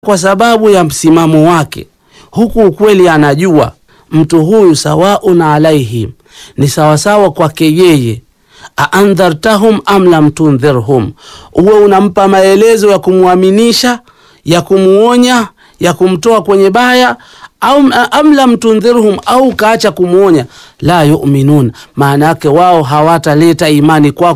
kwa sababu ya msimamo wake, huku ukweli anajua mtu huyu sawaun alaihim, ni sawasawa kwake yeye. aandhartahum am lam tundhirhum, uwe unampa maelezo ya kumwaminisha, ya kumuonya, ya kumtoa kwenye baya au am lam tundhirhum, au ukaacha kumwonya, la yuminun, maana yake wao hawataleta imani kwako.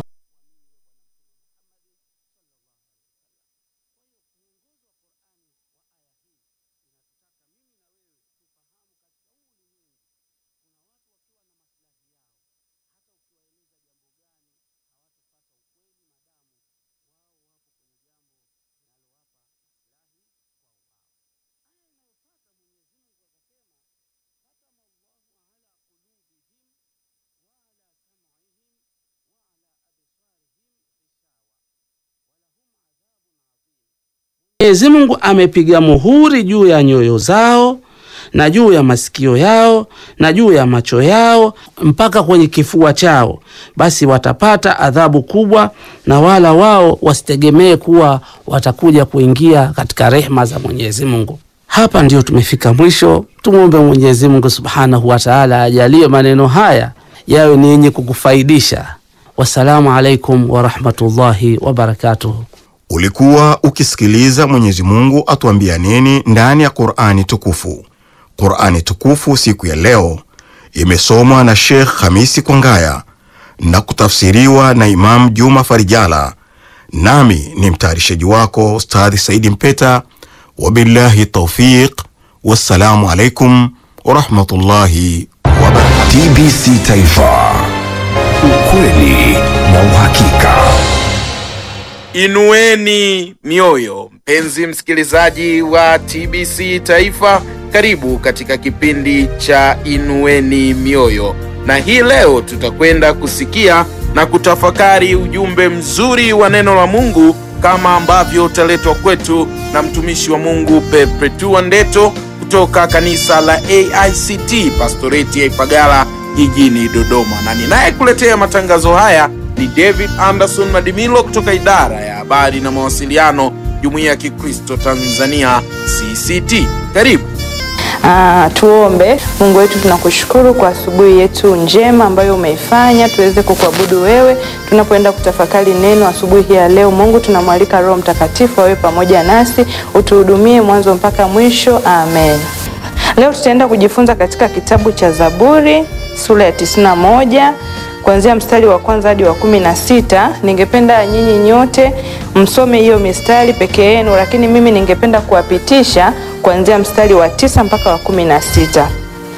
Mwenyezi Mungu amepiga muhuri juu ya nyoyo zao na juu ya masikio yao na juu ya macho yao mpaka kwenye kifua chao, basi watapata adhabu kubwa, na wala wao wasitegemee kuwa watakuja kuingia katika rehma za Mwenyezi Mungu. Hapa ndio tumefika mwisho. Tumwombe Mwenyezi Mungu Subhanahu wa Ta'ala ajalie maneno haya yawe ni yenye kukufaidisha. Wassalamu alaikum wa rahmatullahi wa barakatuh. Ulikuwa ukisikiliza Mwenyezi Mungu atuambia nini ndani ya Qur'ani tukufu. Qur'ani tukufu siku ya leo imesomwa na Sheikh Hamisi Kwangaya na kutafsiriwa na Imam Juma Farijala, nami ni mtayarishaji wako Ustadhi Saidi Mpeta. Wabillahi taufiq, wassalamu alaikum warahmatullahi wabarakatuh. TBC Taifa, ukweli na uhakika. Inueni mioyo, mpenzi msikilizaji wa TBC Taifa, karibu katika kipindi cha Inueni Mioyo, na hii leo tutakwenda kusikia na kutafakari ujumbe mzuri wa neno la Mungu kama ambavyo utaletwa kwetu na mtumishi wa Mungu Perpetua Ndeto kutoka kanisa la AICT pastoreti ya Ipagala jijini Dodoma, na ninayekuletea matangazo haya ni David Anderson Madimilo kutoka idara ya habari na mawasiliano Jumuiya ya Kikristo Tanzania CCT. Karibu. Ah, tuombe. Mungu wetu, tunakushukuru kwa asubuhi yetu njema ambayo umeifanya tuweze kukuabudu wewe tunapoenda kutafakari neno asubuhi hii ya leo. Mungu, tunamwalika Roho Mtakatifu awe pamoja nasi, utuhudumie mwanzo mpaka mwisho. Amen. Leo tutaenda kujifunza katika kitabu cha Zaburi sura ya tisini na moja kuanzia mstari wa kwanza hadi wa kumi na sita. Ningependa nyinyi nyote msome hiyo mistari peke yenu, lakini mimi ningependa kuwapitisha kuanzia mstari wa tisa mpaka wa kumi na sita.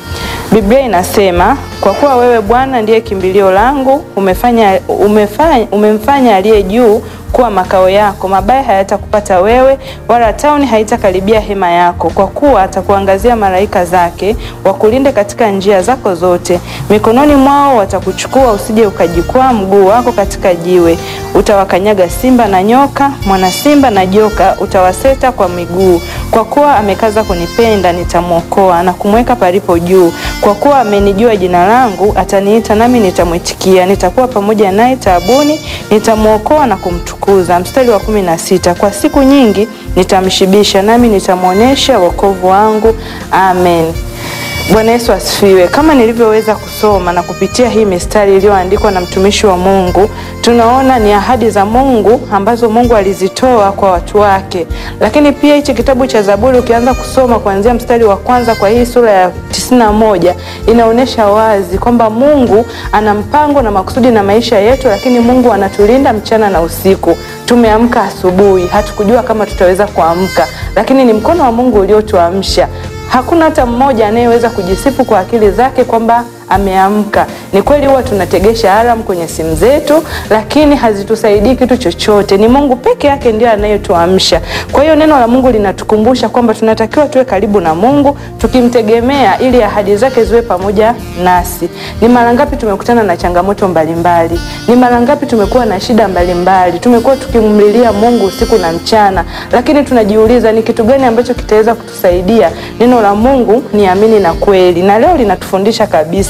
Biblia inasema, kwa kuwa wewe Bwana ndiye kimbilio langu, umefanya, umefanya, umemfanya aliye juu kuwa makao yako. Mabaya hayatakupata wewe, wala tauni haitakaribia hema yako, kwa kuwa atakuangazia malaika zake wakulinde katika njia zako zote. Mikononi mwao watakuchukua, usije ukajikwaa mguu wako katika jiwe. Utawakanyaga simba na nyoka, mwana simba na joka utawaseta kwa miguu. Kwa kuwa amekaza kunipenda, nitamwokoa na kumweka palipo juu. Kwa kuwa amenijua jina langu, ataniita nami nitamwitikia. Nitakuwa pamoja naye taabuni, nitamwokoa na kumtukuza. Mstari wa kumi na sita, kwa siku nyingi nitamshibisha, nami nitamwonyesha wokovu wangu. Amen. Bwana Yesu asifiwe. Kama nilivyoweza kusoma na kupitia hii mistari iliyoandikwa na mtumishi wa Mungu, tunaona ni ahadi za Mungu ambazo Mungu alizitoa kwa watu wake. Lakini pia hichi kitabu cha Zaburi ukianza kusoma kuanzia mstari wa kwanza kwa hii sura ya tisini na moja inaonyesha wazi kwamba Mungu ana mpango na makusudi na maisha yetu, lakini Mungu anatulinda mchana na usiku. Tumeamka asubuhi, hatukujua kama tutaweza kuamka, lakini ni mkono wa Mungu uliotuamsha. Hakuna hata mmoja anayeweza kujisifu kwa akili zake kwamba ameamka. Ni kweli huwa tunategesha alarm kwenye simu zetu, lakini hazitusaidii kitu chochote. Ni Mungu peke yake ndiye anayetuamsha. Kwa hiyo neno la Mungu linatukumbusha kwamba tunatakiwa tuwe karibu na Mungu tukimtegemea, ili ahadi zake ziwe pamoja nasi. Ni mara ngapi tumekutana na changamoto mbalimbali? Ni mara ngapi tumekuwa na shida mbalimbali? Tumekuwa tukimlilia Mungu usiku na mchana, lakini tunajiuliza ni kitu gani ambacho kitaweza kutusaidia? Neno la Mungu ni amini na kweli, na leo linatufundisha kabisa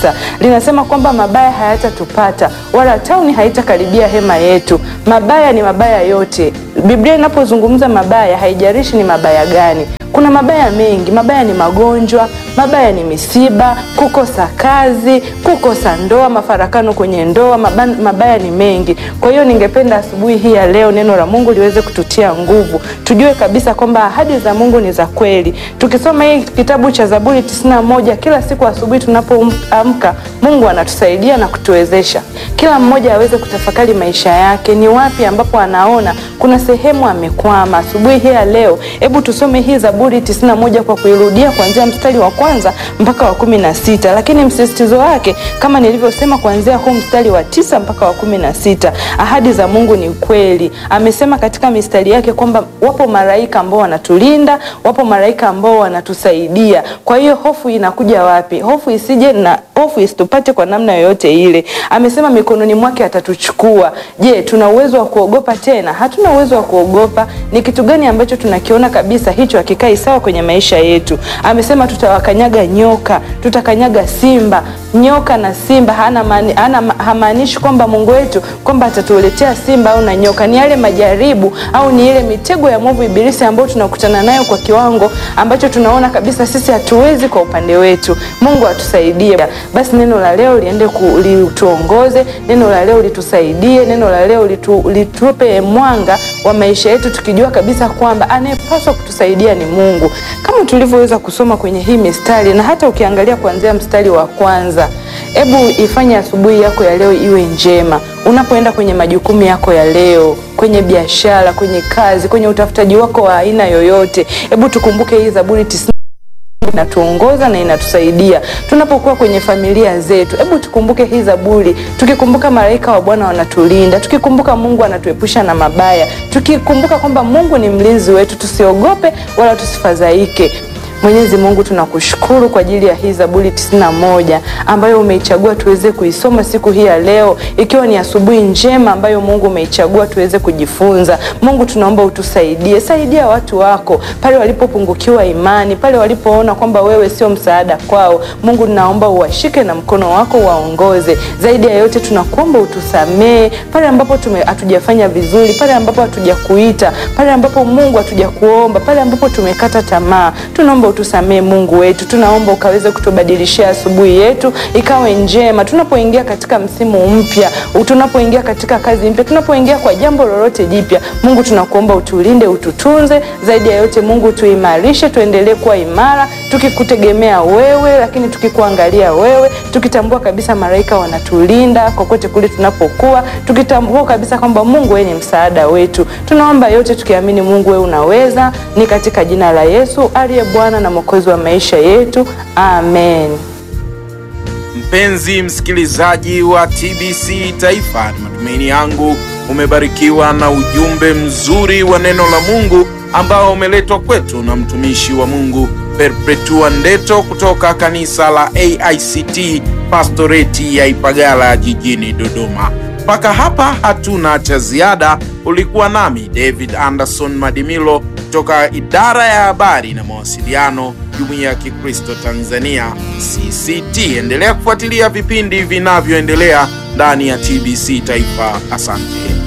sita linasema kwamba mabaya hayatatupata wala tauni haitakaribia hema yetu. Mabaya ni mabaya yote. Biblia inapozungumza mabaya, haijalishi ni mabaya gani. Kuna mabaya mengi. Mabaya ni magonjwa, mabaya ni misiba, kukosa kazi, kukosa ndoa, mafarakano kwenye ndoa. Mabaya, mabaya ni mengi. Kwa hiyo ningependa asubuhi hii ya leo neno la Mungu liweze kututia nguvu, tujue kabisa kwamba ahadi za Mungu ni za kweli. Tukisoma hii kitabu cha Zaburi tisini na moja kila siku asubuhi tunapoamka, Mungu anatusaidia na kutuwezesha kila mmoja aweze kutafakari maisha yake, ni wapi ambapo anaona kuna sehemu amekwama. Asubuhi hii ya leo, hebu tusome hii Zaburi tisini na moja kwa kuirudia kuanzia mstari wa kwanza mpaka wa kumi na sita lakini msisitizo wake kama nilivyosema, kuanzia huu mstari wa tisa mpaka wa kumi na sita Ahadi za Mungu ni kweli. Amesema katika mistari yake kwamba wapo malaika ambao wanatulinda, wapo malaika ambao wanatusaidia. Kwa hiyo hofu inakuja wapi? Hofu isije na hofu isitupate kwa namna yoyote ile. Amesema mikononi mwake atatuchukua. Je, tuna uwezo wa kuogopa tena? Hatuna uwezo wa kuogopa. Ni kitu gani ambacho tunakiona kabisa hicho hakikai sawa kwenye maisha yetu? Amesema tutawakanyaga nyoka, tutakanyaga simba. Nyoka na simba hana maani, hana hamaanishi kwamba Mungu wetu kwamba atatuletea simba au na nyoka. Ni yale majaribu au ni ile mitego ya mwovu Ibilisi ambayo tunakutana nayo kwa kiwango ambacho tunaona kabisa sisi hatuwezi kwa upande wetu. Mungu atusaidie. Basi neno la leo liende ku, lituongoze, neno la leo litusaidie, neno la leo litu, litupe mwanga wa maisha yetu, tukijua kabisa kwamba anayepaswa kutusaidia ni Mungu, kama tulivyoweza kusoma kwenye hii mistari, na hata ukiangalia kuanzia mstari wa kwanza. Hebu ifanye asubuhi yako ya leo iwe njema, unapoenda kwenye majukumu yako ya leo, kwenye biashara, kwenye kazi, kwenye utafutaji wako wa aina yoyote. Hebu tukumbuke hii Zaburi tisini inatuongoza na inatusaidia tunapokuwa kwenye familia zetu. Hebu tukumbuke hii Zaburi, tukikumbuka malaika wa Bwana wanatulinda, tukikumbuka Mungu anatuepusha na mabaya, tukikumbuka kwamba Mungu ni mlinzi wetu, tusiogope wala tusifadhaike. Mwenyezi Mungu tunakushukuru kwa ajili ya hii Zaburi tisini na moja ambayo umeichagua tuweze kuisoma siku hii ya leo, ikiwa ni asubuhi njema ambayo Mungu umeichagua tuweze kujifunza. Mungu tunaomba utusaidie, saidia watu wako pale walipopungukiwa imani, pale walipoona kwamba wewe sio msaada kwao. Mungu tunaomba uwashike na mkono wako waongoze. Zaidi ya yote tunakuomba utusamee pale ambapo tume hatujafanya vizuri, pale ambapo hatujakuita, pale ambapo Mungu hatujakuomba, pale ambapo tumekata tamaa, tunaomba utusamee Mungu wetu, tunaomba ukaweze kutubadilishia asubuhi yetu ikawe njema, tunapoingia katika msimu mpya, tunapoingia katika kazi mpya, tunapoingia kwa jambo lolote jipya. Mungu tunakuomba utulinde, ututunze. Zaidi ya yote Mungu tuimarishe, tuendelee kuwa imara, tukikutegemea wewe, lakini tukikuangalia wewe, tukitambua kabisa malaika wanatulinda kokote kule tunapokuwa, tukitambua kabisa kwamba Mungu wewe ni msaada wetu. Tunaomba yote tukiamini Mungu wewe unaweza, ni katika jina la Yesu aliye Bwana na Mwokozi wa maisha yetu, amen. Mpenzi msikilizaji wa TBC Taifa, ni matumaini yangu umebarikiwa na ujumbe mzuri wa neno la Mungu ambao umeletwa kwetu na mtumishi wa Mungu Perpetua Ndeto kutoka kanisa la AICT Pastoreti ya Ipagala jijini Dodoma. Mpaka hapa hatuna cha ziada. Ulikuwa nami David Anderson Madimilo kutoka idara ya habari na mawasiliano, Jumuiya ya Kikristo Tanzania CCT. Endelea kufuatilia vipindi vinavyoendelea ndani ya TBC Taifa. Asante.